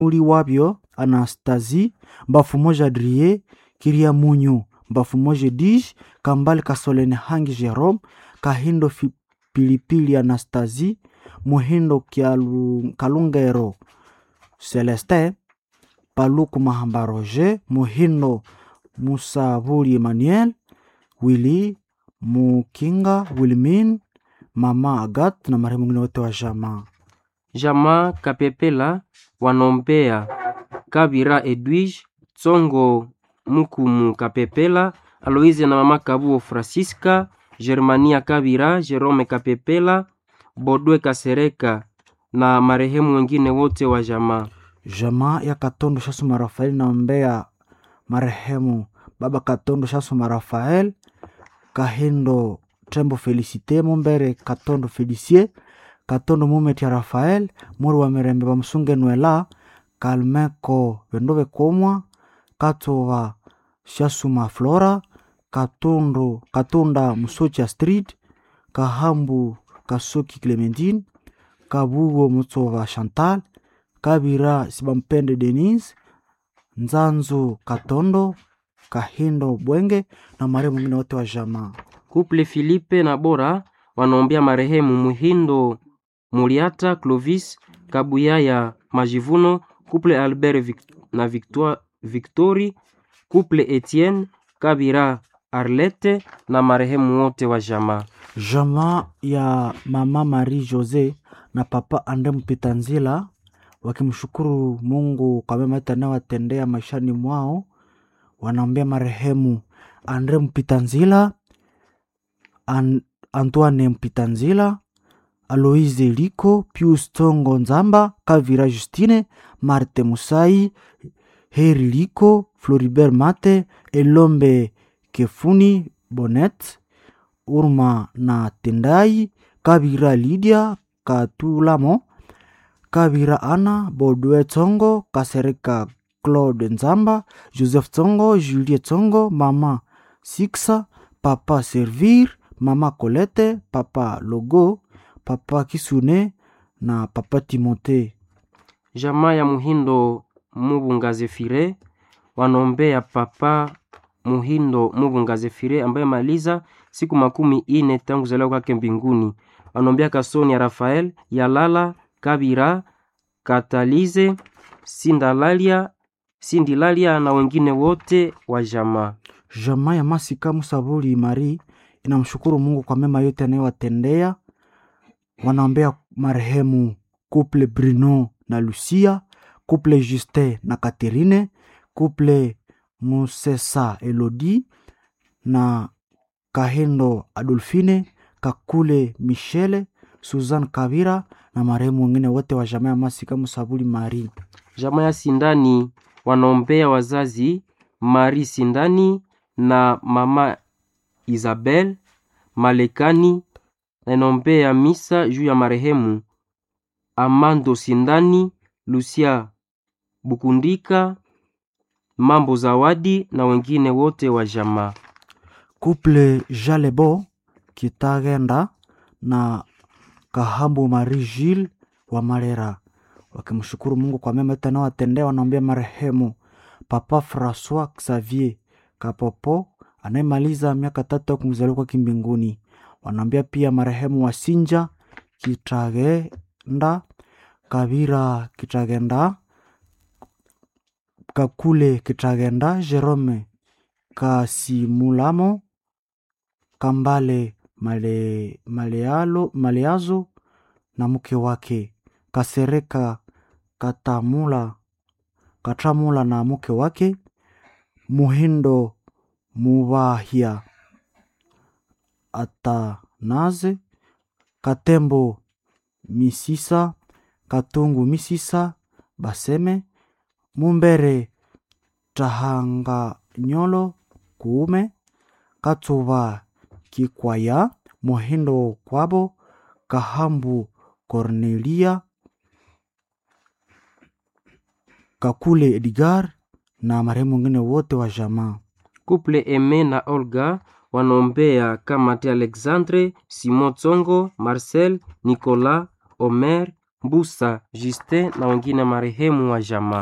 uli wabyo Anastasi mbafu moja Adrie Kiria Munyu mbafu moja Dij Kambale Kasolene Hangi Jerome Kahindo Fi- Pilipili Anastasi Muhindo Kialu- Kalungero Celestin Paluku Mahamba Roger Muhindo Musabuli Emmanuel Willy Mukinga Wilmin Mama Agat na marehemu wengine wote wa jamaa. Jamaa Kapepela wanombea Kabira Edwige Tsongo Mukumu Kapepela Aloise na mama Kabuo Francisca Germania Kabira Jerome Kapepela Bodwe Kasereka na marehemu wengine wote wa jamaa. Jamaa ya Katondo Shasuma Rafael naombea marehemu baba Katondo Shasuma Rafael Kahindo Tembo Felicite Mumbere Katondo Felicie Katondo Mumet ya Rafael Muri wa Mirembe Bamusunge Nwela Kalmeko Vendove Komwa Katova Shasuma Flora Katundu Katunda Musocha Street Kahambu Kasuki Clementine Kabugo Mutsova Chantal Kabira Sibampende Denise Nzanzu Katondo Kahindo Bwenge na marehemu mwingine wote wa jamaa. Couple Philippe na Bora wanaombea marehemu Muhindo Muriata Clovis Kabuyaya Majivuno, Couple Albert Vic na Victoire, Victori, Couple Etienne Kabira Arlette na marehemu wote wa jamaa. Jamaa ya mama Marie Jose na papa Ande Mpitanzila wakimshukuru Mungu kwa mema yote anayowatendea maishani mwao, wanaombea marehemu Andre Mpitanzila, An Antoine Mpitanzila, Aloise Liko, Pius Tongo Nzamba, Kavira Justine, Marte Musai, Heri Liko, Floribert Mate, Elombe Kefuni Bonet, Urma na Tendai, Kabira Lydia Katulamo, Kabira Ana, Bodwe Tsongo, Kasereka Claude Nzamba, Joseph Tsongo, Julie Tsongo, Mama Siksa, Papa Servir, Mama Colette, Papa Logo, Papa Kisune na Papa Timote. Jamaa ya Muhindo Mubunga Zefire wanaombea papa Muhindo Mubunga Zefire ambaye maliza siku makumi ine tangu kuzaliwa kwake mbinguni. Wanaombea Kasoni ya Rafael Yalala Kabira Katalize Sindalalia Sindilalia na wengine wote wa jamaa. Jamaa ya Masika Musabuli Mari inamshukuru Mungu kwa mema yote anayowatendea. Wanaombea marehemu couple Bruno na Lucia, couple Justin na Catherine, couple Musesa Elodie na Kahendo Adolfine, Kakule Michele, Suzanne Kavira na marehemu wengine wote wa jamaa ya Masika Musabuli Mari. Jamaa ya Sindani wanaombea wazazi Mari Sindani na mama Isabel Malekani, na inaombea misa juu ya marehemu Amando Sindani, Lucia Bukundika, Mambo Zawadi na wengine wote wa jamaa. couple Jalebo Kitagenda na Kahambu Marie Gilles wa Marera wakimshukuru Mungu kwa mema yote anayowatendea. Wanaombea marehemu Papa Francois Xavier Kapopo anayemaliza miaka tatu ya kumzaliwa kwake mbinguni. Wanaombea pia marehemu Wasinja Kitagenda, Kabira Kitagenda, Kakule Kitagenda, Jerome Kasimulamo, Kambale Male, Malealo, Maleazo na mke wake Kasereka Katamula, Katamula na mke wake Muhindo Mubahia Atanaze Katembo Misisa Katungu Misisa Baseme Mumbere Tahanga Nyolo Kuume Katsuva Kikwaya Muhindo Kwabo Kahambu Cornelia Kakule Edgar na marehemu wengine wote wa jamaa. Couple Eme na Olga wanaombea Kamate Alexandre, Simon Tsongo, Marcel, Nicolas, Omer, Mbusa Justin na wengine marehemu wa jamaa.